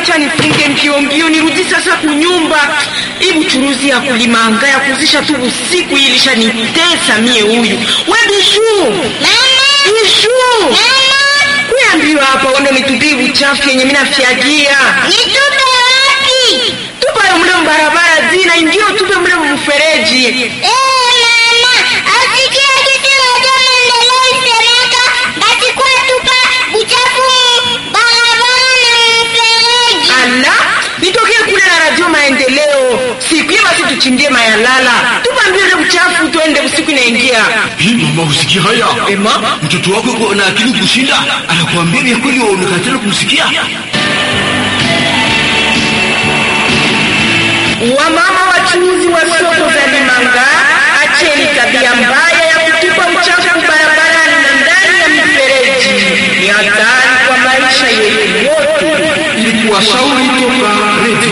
acha nifunge mbio mbio nirudi sasa kunyumba. Hii buchuruzi ya kulimanga ya kuzisha tu usiku hii ilishanitesa mie huyu. We Bijuu, Bijuu, kuambiwa hapa uende nitupie uchafu yenye mimi nafyagia. Nitupe wapi? Tupa yo mle mbarabara zina ingio tupe mle mfereji. Eh, mama, asikia kitu moja maendeleo isemeka, basi kwa tupa uchafu mu barabara na mfereji. Ala, nitokee kule na radio maendeleo. Siku hiyo basi tuchimbie mayalala. Tupa mbio ile uchafu tuende usiku inaingia. Hii mama, usikia haya? Ema, Mtoto wako yuko na akili kushinda, anakuambia vya kweli, wewe unakatala kumsikia. Wamama wachuuzi wa soko za Limanga, acheni tabia mbaya ya kutupa uchafu barabarani na ndani ya mifereji. Ni hatari kwa maisha yetu yote. Ili kuwashauri toka Radio